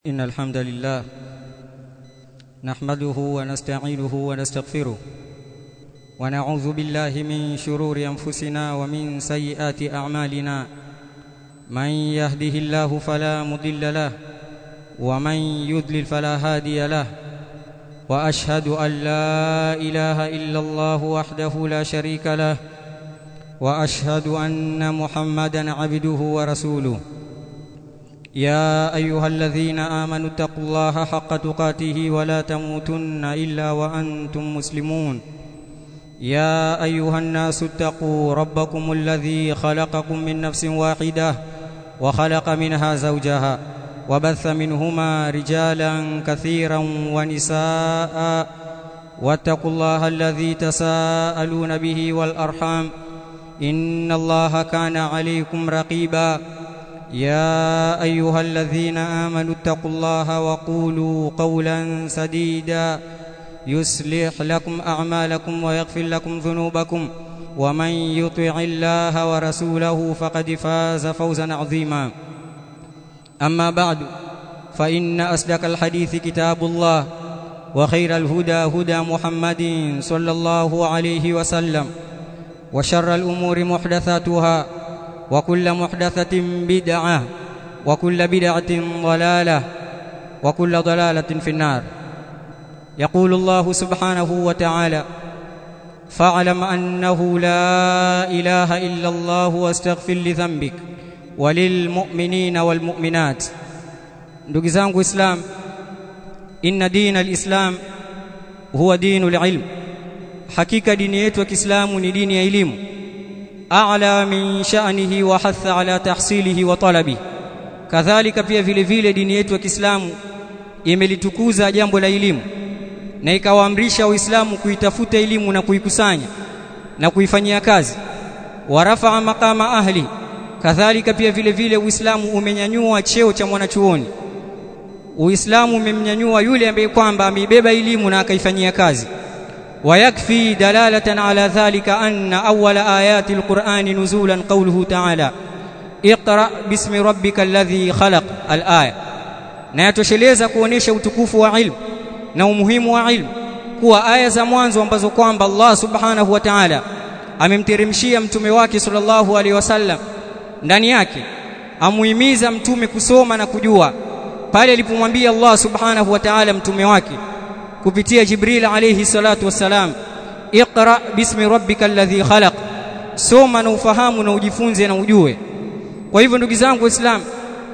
إن الحمد لله نحمده ونستعينه ونستغفره ونعوذ بالله من شرور أنفسنا ومن سيئات أعمالنا من يهده الله فلا مضل له ومن يضلل فلا هادي له وأشهد أن لا إله إلا الله وحده لا شريك له وأشهد أن محمدا عبده ورسوله يا ايها الذين امنوا اتقوا الله حق تقاته ولا تموتن الا وانتم مسلمون يا ايها الناس اتقوا ربكم الذي خلقكم من نفس واحده وخلق منها زوجها وبث منهما رجالا كثيرا ونساء واتقوا الله الذي تساءلون به والارحام ان الله كان عليكم رقيبا يا ايها الذين امنوا اتقوا الله وقولوا قولا سديدا يصلح لكم اعمالكم ويغفر لكم ذنوبكم ومن يطع الله ورسوله فقد فاز فوزا عظيما اما بعد فان اصدق الحديث كتاب الله وخير الهدى هدى محمد صلى الله عليه وسلم وشر الامور محدثاتها وكل محدثة بدعة وكل بدعة ضلالة وكل ضلالة في النار يقول الله سبحانه وتعالى فاعلم أنه لا إله إلا الله واستغفر لذنبك وللمؤمنين والمؤمنات ndugu zangu islam inna dina alislam huwa dinu alilm hakika dini yetu ya Kiislamu ni dini ya elimu a'la min sha'nihi wa hatha ala tahsilihi wa talabi kadhalika pia vile vile dini yetu ya Kiislamu imelitukuza jambo la elimu na ikawaamrisha waislamu kuitafuta elimu na kuikusanya na kuifanyia kazi warafa'a maqama ahli kadhalika pia vile vile uislamu umenyanyua cheo cha mwanachuoni uislamu umemnyanyua yule ambaye kwamba ameibeba elimu na akaifanyia kazi ويكفي دلالة على ذلك أن أول آيات القرآن نزولا قوله تعالى اقرأ باسم ربك الذي خلق الآية na yatosheleza kuonesha utukufu wa ilmu na umuhimu wa ilmu kuwa aya za mwanzo ambazo kwamba Allah subhanahu wa ta'ala amemteremshia mtume wake sallallahu alaihi wasallam ndani yake amuhimiza mtume kusoma na kujua pale alipomwambia Allah subhanahu wa ta'ala mtume wake kupitia Jibril alayhi salatu wassalam Iqra bismi rabbika alladhi khalaq soma na ufahamu na ujifunze na ujue kwa hivyo ndugu zangu waislamu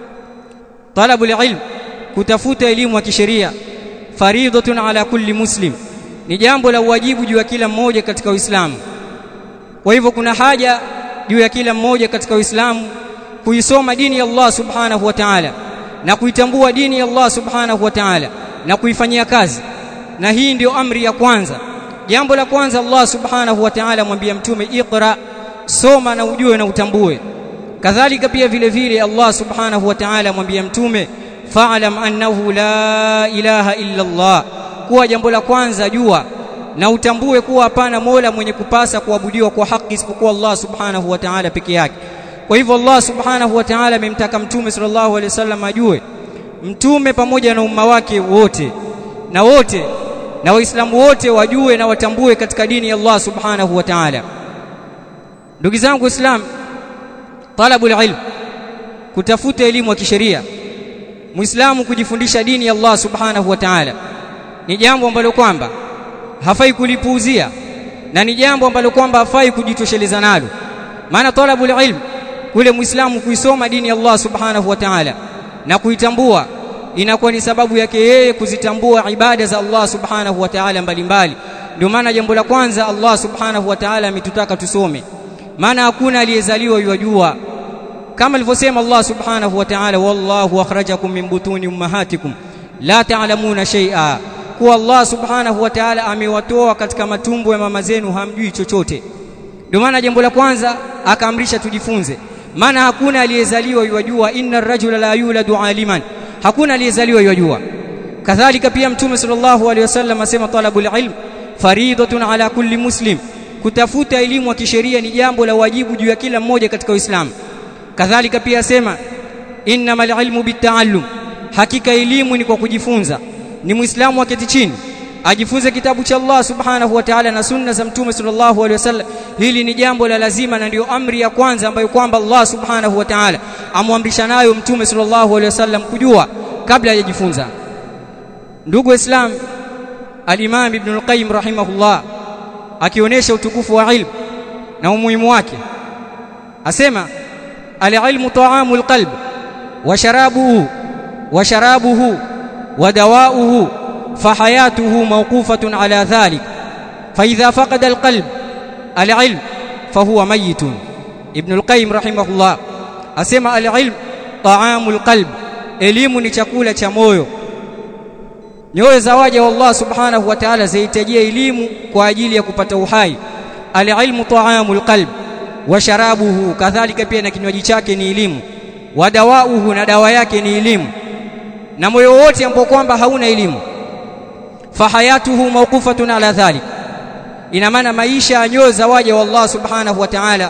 talabu ilm kutafuta elimu ya kisheria faridhatun ala kulli muslim ni jambo la wajibu juu ya kila mmoja katika Uislamu kwa hivyo kuna haja juu ya kila mmoja katika Uislamu kuisoma dini ya Allah subhanahu wa ta'ala na kuitambua dini ya Allah subhanahu wa ta'ala na kuifanyia kazi na hii ndio amri ya kwanza jambo la kwanza Allah subhanahu wa ta'ala mwambia mtume iqra soma na ujue na utambue kadhalika pia vile vile Allah subhanahu wa ta'ala mwambia mtume fa'lam annahu la ilaha illa Allah kuwa jambo la kwanza jua na utambue kuwa hapana mola mwenye kupasa kuabudiwa kwa haki isipokuwa Allah subhanahu wa ta'ala peke yake kwa hivyo Allah subhanahu wa ta'ala amemtaka mtume sallallahu alaihi wasallam ajue mtume pamoja na umma wake wote na wote na waislamu wote wajue na watambue katika dini ya Allah subhanahu wa ta'ala ndugu zangu waislamu talabul ilm kutafuta elimu ya kisheria muislamu kujifundisha dini ya Allah subhanahu wa ta'ala ni jambo ambalo kwamba hafai kulipuuzia na ni jambo ambalo kwamba hafai kujitosheleza nalo maana talabul ilm kule muislamu kuisoma dini ya Allah subhanahu wa ta'ala na kuitambua inakuwa ni sababu yake yeye kuzitambua ibada za Allah subhanahu wa ta'ala mbalimbali ndio maana jambo la kwanza Allah subhanahu wa ta'ala ametutaka tusome maana hakuna aliyezaliwa yajua kama alivyosema Allah subhanahu wa ta'ala wallahu akhrajakum min butuni ummahatikum la ta'lamuna shay'a kuwa Allah subhanahu wa ta'ala amewatoa katika matumbo ya mama zenu hamjui chochote ndio maana jambo la kwanza akaamrisha tujifunze maana hakuna aliyezaliwa yajua inna ar-rajula la yuladu aliman hakuna aliyezaliwa yajua kadhalika pia mtume sallallahu alaihi wasallam asema talabul ilm faridatun ala kulli muslim kutafuta elimu ya kisheria ni jambo la wajibu juu ya kila mmoja katika Uislamu kadhalika pia asema innamal ilmu bitaallum hakika elimu ni kwa kujifunza ni muislamu aketi chini ajifunze kitabu cha Allah subhanahu wa ta'ala na sunna za mtume sallallahu alaihi wasallam hili ni jambo la lazima na ndio amri ya kwanza ambayo kwamba Allah subhanahu wa ta'ala amwamrisha nayo mtume sallallahu alaihi wasallam kujua kabla hajajifunza ndugu waislam al-Imam Ibn al-Qayyim rahimahullah akionyesha utukufu wa ilmu na umuhimu wake asema al-ilmu ta'amu al-qalb wa sharabuhu wa sharabuhu wa dawa'uhu فحياته موقوفة على ذلك فإذا فقد القلب العلم فهو ميت ابن القيم رحمه الله أسمى العلم طعام القلب elimu ni chakula cha moyo nyoyo za waja wa Allah subhanahu wa ta'ala zahitajia elimu kwa ajili ya kupata uhai alilmu ta'amul qalb wa sharabuhu kadhalika pia na kinywaji chake ni elimu wa dawauhu na dawa yake ni elimu na moyo wote ambao kwamba hauna elimu fahayatuhu mawqufatun ala dhalik ina maana maisha ya nyoyo za waja wa Allah subhanahu wa ta'ala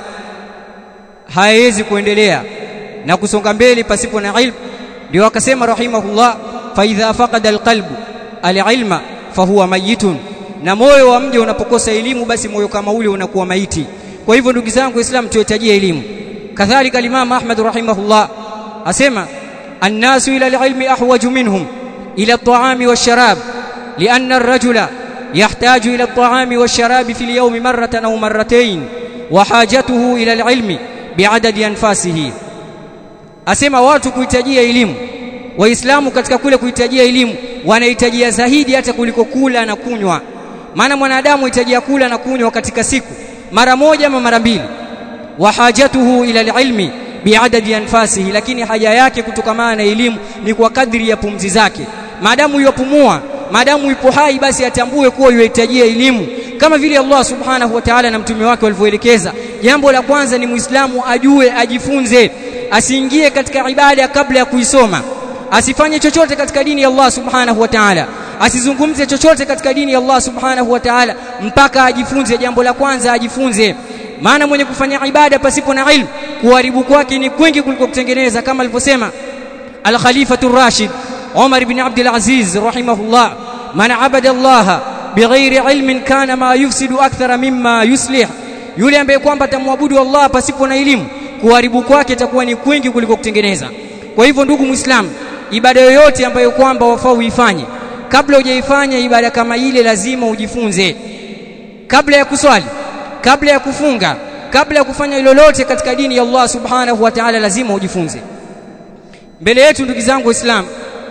hayawezi kuendelea na kusonga mbele pasipo na ilmu ndio akasema rahimahullah fa idha faqada alqalbu alilma fahuwa mayitun na moyo wa mja unapokosa elimu basi moyo kama ule unakuwa maiti kwa hivyo ndugu zangu waislamu tuhitajie elimu kadhalika al-imam ahmad rahimahullah asema annasu ila alilmi ahwaju minhum ila at-ta'ami wash-sharab لأن الرجل يحتاج إلى الطعام والشراب في اليوم مرة أو مرتين وحاجته إلى العلم بعدد أنفاسه asema watu kuhitajia elimu waislamu katika kule kuhitajia elimu wanahitajia zaidi hata kuliko kula na kunywa maana mwanadamu hitajia kula na kunywa katika siku mara moja ama mara mbili wa hajatuhu ila alilmi biadadi anfasihi lakini haja yake kutokamana na elimu ni kwa kadri ya pumzi zake maadamu yopumua maadamu yupo hai basi atambue kuwa yuhitajia elimu kama vile Allah subhanahu wa ta'ala na mtume wake walivyoelekeza jambo la kwanza ni muislamu ajue ajifunze asiingie katika ibada kabla ya kuisoma asifanye chochote katika dini ya Allah subhanahu wa ta'ala asizungumze chochote katika dini ya Allah subhanahu wa ta'ala mpaka ajifunze jambo la kwanza ajifunze maana mwenye kufanya ibada pasipo na ilmu kuharibu kwake ni kwingi kuliko kutengeneza kama alivyosema al-khalifatu rashid Umar ibn Abdul Aziz rahimahullah man abada Allah bighairi ilmin kana ma yufsidu akthara mimma yuslih yule ambaye kwamba atamwabudu Allah pasipo na elimu kuharibu kwake itakuwa ni kwingi kuliko kutengeneza kwa hivyo ndugu muislam ibada yoyote ambayo kwamba wafaa uifanye kabla hujaifanya ibada kama ile lazima ujifunze kabla ya kuswali kabla ya kufunga kabla ya kufanya lolote katika dini ya Allah subhanahu wa ta'ala lazima ujifunze mbele yetu ndugu zangu waislamu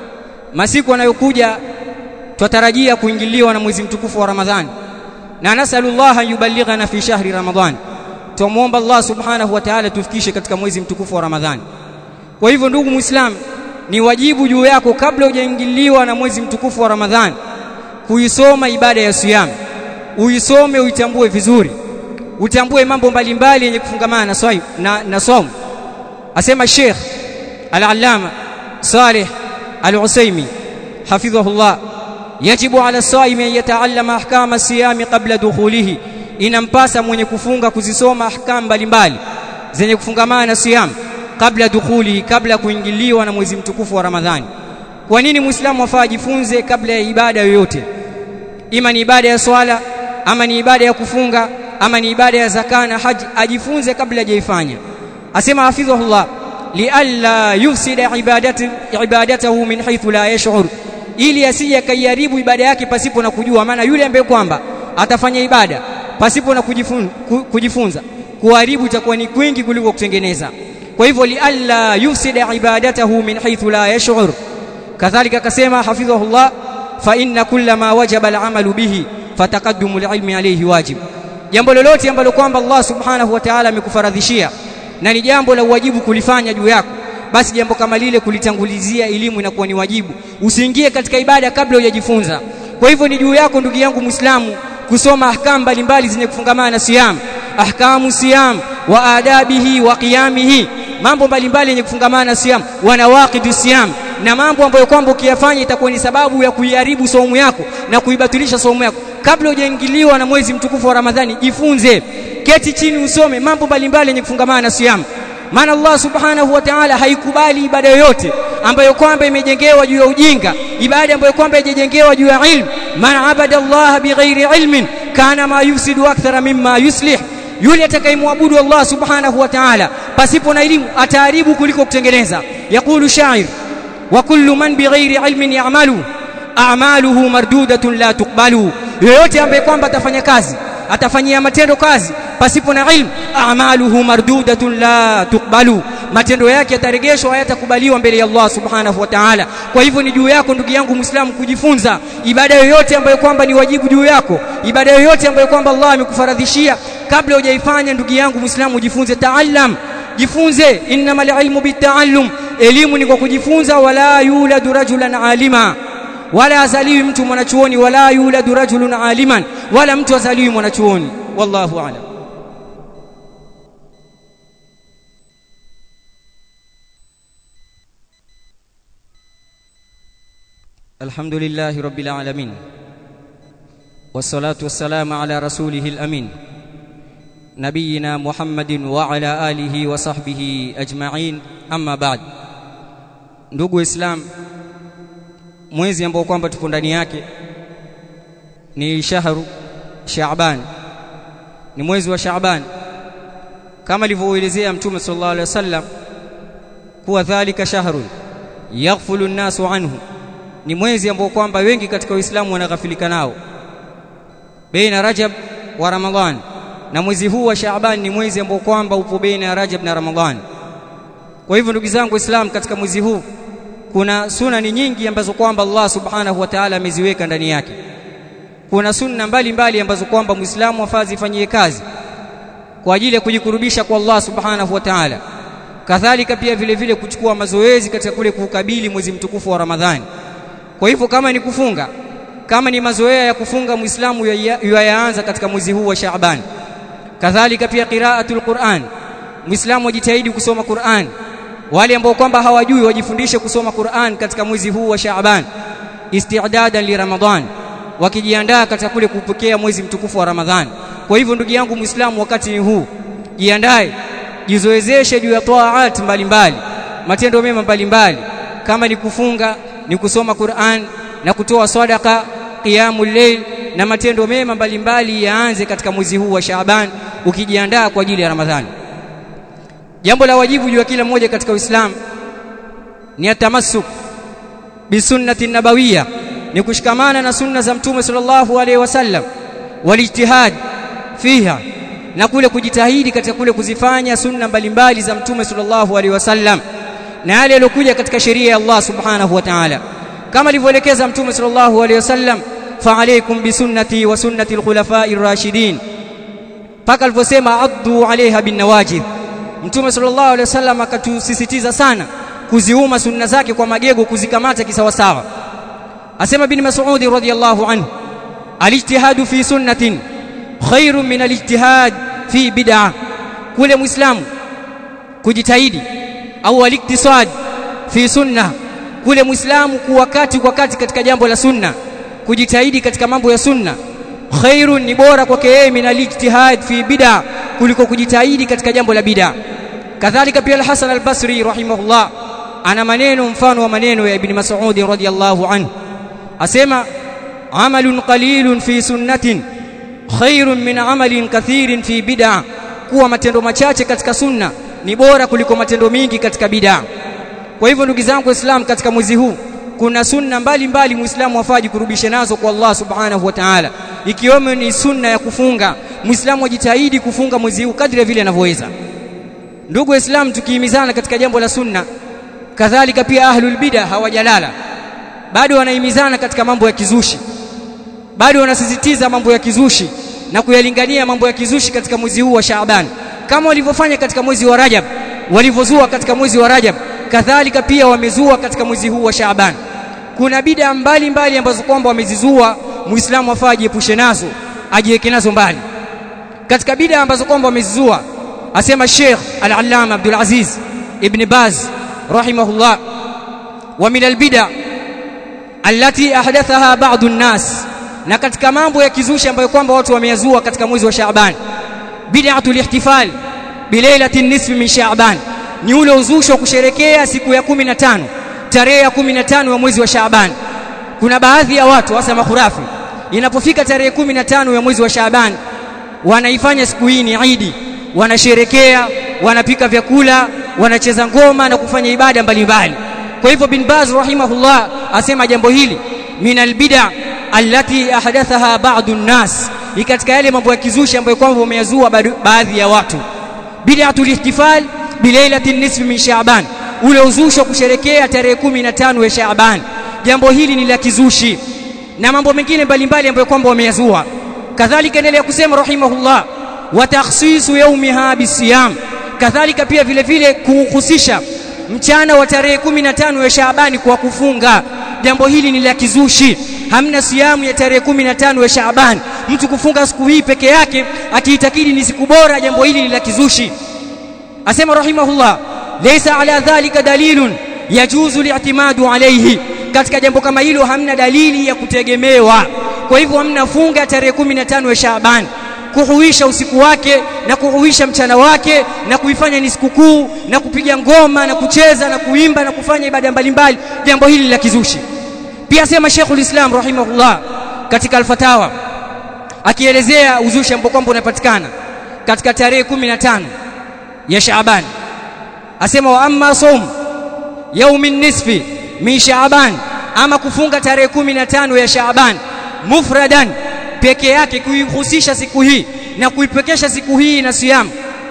masiku yanayokuja twatarajia kuingiliwa na mwezi mtukufu wa Ramadhani na nasallallahu yuballighana fi shahri Ramadhan tumuomba Allah subhanahu wa ta'ala tufikishe katika mwezi mtukufu wa Ramadhani kwa hivyo ndugu muislam ni wajibu juu yako kabla hujaingiliwa na mwezi mtukufu wa Ramadhani kuisoma ibada ya siyam uisome uitambue vizuri utambue mambo mbalimbali yenye kufungamana na swai na, na swaumu asema Sheikh Al-Allama Saleh Al-Usaimi hafidhahullah yajibu ala saimi an yataallama ahkama siyami qabla dukhulihi inampasa mwenye kufunga kuzisoma ahkam mbalimbali zenye kufungamana na siyam kabla dukhuli kabla kuingiliwa na mwezi mtukufu wa Ramadhani kwa nini muislamu afaa ajifunze kabla ya ibada yoyote ima ni ibada ya swala ama ni ibada ya kufunga ama ni ibada ya zaka na haji ajifunze kabla hajaifanya asema hafidhahullah lialla yufsida ibadati ibadatahu min haythu la yash'ur ili asije kaiharibu ibada yake pasipo na kujua maana yule ambaye kwamba atafanya ibada pasipo na kujifunza, kujifunza kuharibu itakuwa ni kwingi kuliko kutengeneza kwa hivyo lialla yufsida ibadatahu min haythu la yash'ur kadhalika akasema hafidhahullah fa inna kulla ma wajaba al'amalu bihi fataqaddumu alilmi alayhi wajib jambo lolote ambalo kwamba Allah subhanahu wa ta'ala amekufaradhishia na ni jambo la wajibu kulifanya juu yako basi jambo kama lile kulitangulizia elimu inakuwa ni wajibu usiingie katika ibada kabla hujajifunza kwa hivyo ni juu yako ndugu yangu muislamu kusoma ahkam mbalimbali zenye kufungamana na siyam ahkamu siyam wa adabihi wa qiyamihi mambo mbalimbali yenye kufungamana na siyam wa nawaqidu siyam na mambo ambayo kwamba ukiyafanya itakuwa ni sababu ya kuiharibu saumu yako na kuibatilisha saumu yako kabla hujaingiliwa na mwezi mtukufu wa Ramadhani jifunze keti chini usome mambo mbalimbali yenye kufungamana na siyam maana Allah subhanahu wa ta'ala haikubali ibada yoyote ambayo kwamba imejengewa juu ya ujinga ibada ambayo kwamba imejengewa juu ya ilmu man abada Allah bighairi ilmin kana ma yufsidu akthara mimma yuslih yule atakayemwabudu Allah subhanahu wa ta'ala pasipo na elimu ataharibu kuliko kutengeneza yaqulu shair wa kullu man bighairi ilmin ya'malu a'maluhu mardudatun la tuqbalu yoyote ambaye kwamba atafanya kazi atafanyia matendo kazi pasipo na ilmu a'maluhu mardudatun la tuqbalu matendo yake yatarejeshwa hayatakubaliwa mbele ya Allah subhanahu wa ta'ala kwa hivyo ni juu yako ndugu yangu muislamu kujifunza ibada yoyote ambayo kwamba ni wajibu juu yako ibada yoyote ambayo kwamba Allah amekufaradhishia kabla hujaifanya ndugu yangu muislamu jifunze taallam jifunze innamal ilmu bitaallum elimu ni kwa kujifunza wala yuladu rajulan alima wala azaliwi mtu mwanachuoni wala yuladu rajulun aliman wala mtu azaliwi mwanachuoni wallahu a'lam الحمد لله رب العالمين والصلاة والسلام على رسوله الأمين نبينا محمد وعلى آله وصحبه أجمعين أما بعد ndugu islam mwezi ambao kwamba tupo ndani yake ni shahru Shaaban ni mwezi wa Shaaban kama alivyoelezea mtume sallallahu alaihi wasallam kuwa dhalika shahrun yaghfulu an-nasu anhu ni mwezi ambao kwamba wengi katika Uislamu wanaghafilika nao baina Rajab wa Ramadhan na mwezi huu wa Shaaban ni mwezi ambao kwamba upo baina ya Rajab na Ramadhan kwa hivyo ndugu zangu Waislamu katika mwezi huu kuna sunani nyingi ambazo kwamba Allah subhanahu wa ta'ala ameziweka ndani yake kuna sunna mbalimbali ambazo kwamba Muislamu afazi ifanyie kazi kwa ajili ya kujikurubisha kwa Allah subhanahu wa ta'ala kadhalika pia vile vile kuchukua mazoezi katika kule kukabili mwezi mtukufu wa Ramadhani kwa hivyo kama ni kufunga kama ni mazoea ya kufunga Muislamu yaanza katika mwezi huu wa Shaaban kadhalika pia qiraatul Qur'an Muislamu ajitahidi kusoma Qur'an wale ambao kwamba hawajui wajifundishe kusoma Qur'an katika mwezi huu wa Shaaban isti'dadan li Ramadhan wakijiandaa katika kule kupokea mwezi mtukufu wa Ramadhan kwa hivyo ndugu yangu Muislamu wakati huu jiandae jizoezeshe juu ya taat mbalimbali matendo mema mbalimbali kama ni kufunga ni kusoma Qur'an na kutoa sadaka qiyamul layl na matendo mema mbalimbali yaanze katika mwezi huu wa Shaaban ukijiandaa kwa ajili ya Ramadhani jambo la wajibu juu ya kila mmoja katika Uislamu ni atamassuk bisunnati nabawiyya ni kushikamana na sunna za mtume sallallahu alaihi wasallam walijtihad fiha na kule kujitahidi katika kule kuzifanya sunna mbalimbali za mtume sallallahu alaihi wasallam na yale yaliyokuja katika sheria ya Allah subhanahu wa ta'ala kama alivyoelekeza mtume sallallahu alaihi wasallam fa alaykum bisunnati wa sunnati alkhulafa'i ar-rashidin paka alivyosema addu alaiha bin nawajid mtume sallallahu alaihi wasallam akatusisitiza sana kuziuma sunna zake kwa magego kuzikamata kisawasawa asema bin mas'ud radhiyallahu anhu alijtihadu fi sunnatin khairun min alijtihad fi bid'ah kule muislamu kujitahidi au aliktisad fi sunna kule muislamu kuwakati kwa kati katika jambo la sunna kujitahidi katika mambo ya sunna khairun ni bora kwake yeye min alijtihad fi bid'ah kuliko kujitahidi katika jambo la bid'ah kadhalika pia al-Hasan al-Basri rahimahullah ana maneno mfano wa maneno ya Ibn Mas'ud radhiyallahu anhu asema amalun qalilun fi sunnatin khairun min amalin kathirin fi bid'ah kuwa matendo machache katika sunna ni bora kuliko matendo mingi katika bid'ah kwa hivyo ndugu zangu waislamu katika mwezi huu kuna sunna mbalimbali muislamu afaji kurubisha nazo kwa Allah subhanahu wa ta'ala ikiwemo ni sunna ya kufunga muislamu ajitahidi kufunga mwezi huu kadri vile anavyoweza ndugu waislamu tukihimizana katika jambo la sunna kadhalika pia ahlul bid'a hawajalala bado wanahimizana katika mambo ya kizushi bado wanasisitiza mambo ya kizushi na kuyalingania mambo ya kizushi katika mwezi huu wa Shaaban kama walivyofanya katika mwezi wa Rajab walivyozua katika mwezi wa Rajab kadhalika pia wamezua katika mwezi huu wa Shaaban kuna bid'a mbalimbali ambazo kwamba wamezizua muislamu afaa ajiepushe nazo ajiweke nazo mbali katika bid'a ambazo kwamba wamezizua asema Sheikh Al-Allama Abdul Aziz Ibn Baz rahimahullah wa min al-bid'a allati ahdathaha ba'du an-nas na katika mambo ya kizushi ambayo kwamba watu wameyazua katika mwezi wa Shaaban bid'atul ihtifal bilailati nisfi min Shaaban ni ule uzushi wa kusherekea siku ya kumi na tano tarehe ya kumi na tano ya mwezi wa Shaaban kuna baadhi ya watu hasa makhurafi inapofika tarehe kumi na tano ya mwezi wa Shaaban wanaifanya siku hii ni Idi wanasherekea wanapika vyakula wanacheza ngoma na kufanya ibada mbalimbali kwa hivyo bin Baz rahimahullah asema jambo hili min albid'a allati ahdathaha ba'd an-nas ni katika yale mambo ya kizushi ambayo kwamba wameyazua baadhi ya watu bid'atul ihtifal bilailati nisfi min Shaaban ule uzushi wa kusherekea tarehe 15 ya Shaaban jambo hili ni la kizushi na mambo mengine mbalimbali ambayo kwamba wameyazua kadhalika endelea kusema rahimahullah wa takhsisu yawmiha bisiyam kadhalika pia vile vile kuhusisha mchana wa tarehe 15 ya Shaabani kwa kufunga jambo hili ni la kizushi hamna siamu ya tarehe 15 ya Shaaban mtu kufunga siku hii peke yake akiitakidi ni siku bora jambo hili ni la kizushi asema rahimahullah laysa ala dhalika dalilun yajuzu li'timadu alayhi katika jambo kama hilo hamna dalili ya kutegemewa kwa hivyo hamna funga tarehe 15 ya Shaaban kuhuisha usiku wake na kuhuisha mchana wake na kuifanya ni sikukuu na kupiga ngoma na kucheza na kuimba na kufanya ibada mbalimbali jambo hili la kizushi pia sema Sheikhul Islam rahimahullah katika al-Fatawa akielezea uzushi ambao kwamba unapatikana katika tarehe 15 ya Shaaban asema wa amma sawm yaumin nisfi min Shaaban ama kufunga tarehe 15 ya Shaaban mufradan peke yake kuihusisha siku hii na kuipekesha siku hii na siyam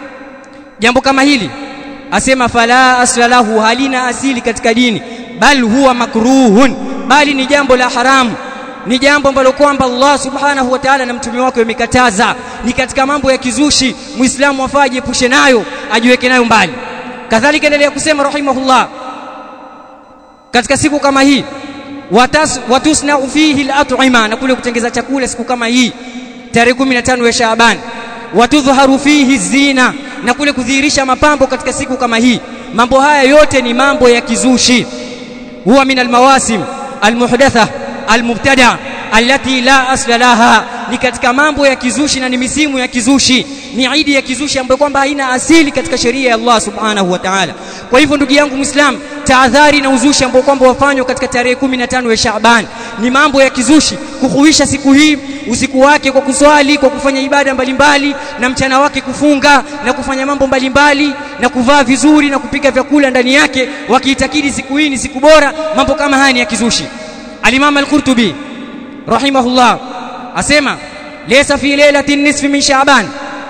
jambo kama hili asema fala aslahu halina asili katika dini bal huwa makruhun bali ni jambo la haramu ni jambo ambalo kwamba Allah subhanahu wa ta'ala na mtume wake wamekataza ni katika mambo ya kizushi muislamu afaa ajiepushe nayo ajiweke nayo mbali kadhalika endelea kusema rahimahullah katika siku kama hii watas watusna fihi al-at'ima na kule kutengeza chakula siku kama hii tarehe 15 ya Shaaban watudhharu fihi zina na kule kudhihirisha mapambo katika siku kama hii mambo haya yote ni mambo ya kizushi huwa min almawasim almuhdatha almubtada allati la asla laha ni katika mambo ya kizushi na ni misimu ya kizushi ni idi ya kizushi ambayo kwamba haina asili katika sheria ya Allah subhanahu wa ta'ala kwa hivyo ndugu yangu muislam tahadhari na uzushi ambao kwamba wafanywa katika tarehe 15 ya Shaaban ni mambo ya kizushi kuhuisha siku hii usiku wake kwa kuswali kwa kufanya ibada mbalimbali na mchana wake kufunga na kufanya mambo mbalimbali na kuvaa vizuri na kupika vyakula ndani yake wakiitakidi siku hii ni siku bora mambo kama haya ni ya kizushi al-Imam al-Qurtubi rahimahullah asema laysa fi lailatin nisfi min Shaaban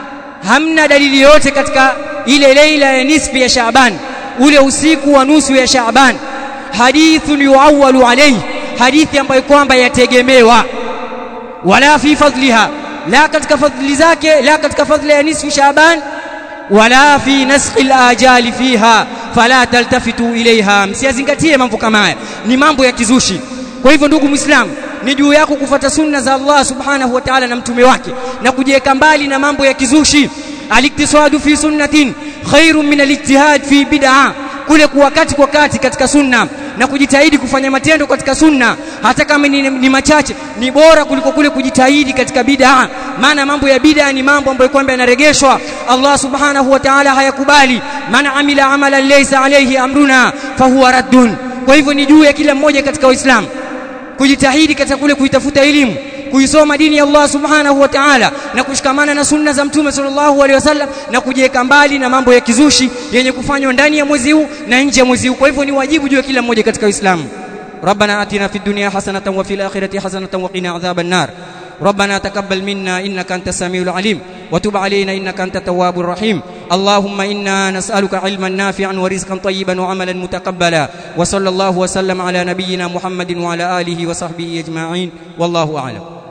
hamna dalili yote katika ile leila ya nisfi ya Shaaban ule usiku wa nusu ya Shaaban hadithun yuawwalu alayhi hadithi ambayo kwamba yategemewa wala fi fadliha la katika fadli zake la katika fadli ya nisfu Shaaban wala fi naskhi al-ajali fiha fala taltafitu ilaiha msiyazingatie mambo kama haya ni mambo ya kizushi kwa hivyo ndugu muislamu ni juu yako kufuata sunna za Allah subhanahu wa ta'ala na mtume wake na kujiweka mbali na mambo ya kizushi aliktisadu fi sunnatin khairun min alijtihad fi bid'a kule kuwa kati kwa kati katika sunna na kujitahidi kufanya matendo katika sunna hata kama ni, ni machache ni bora kuliko kule kujitahidi katika bid'a maana mambo ya bid'a ni mambo ambayo kwamba yanaregeshwa Allah subhanahu wa ta'ala hayakubali man amila amalan laysa alayhi amruna fahuwa raddun kwa hivyo ni juu ya kila mmoja katika waislamu kujitahidi katika kule kuitafuta elimu kuisoma dini ya Allah subhanahu wa ta'ala na kushikamana na sunna za mtume sallallahu alaihi wasallam na kujiweka mbali na mambo ya kizushi yenye kufanywa ndani ya mwezi huu na nje ya mwezi huu kwa hivyo ni wajibu juu ya kila mmoja katika Uislamu ربنا آتنا في الدنيا حسنة وفي الآخرة حسنة وقنا عذاب النار ربنا تقبل منا إنك أنت السميع العليم وتب علينا إنك أنت التواب الرحيم اللهم إنا نسألك علما نافعا ورزقا طيبا وعملا متقبلا وصلى الله وسلم على نبينا محمد وعلى آله وصحبه أجمعين والله أعلم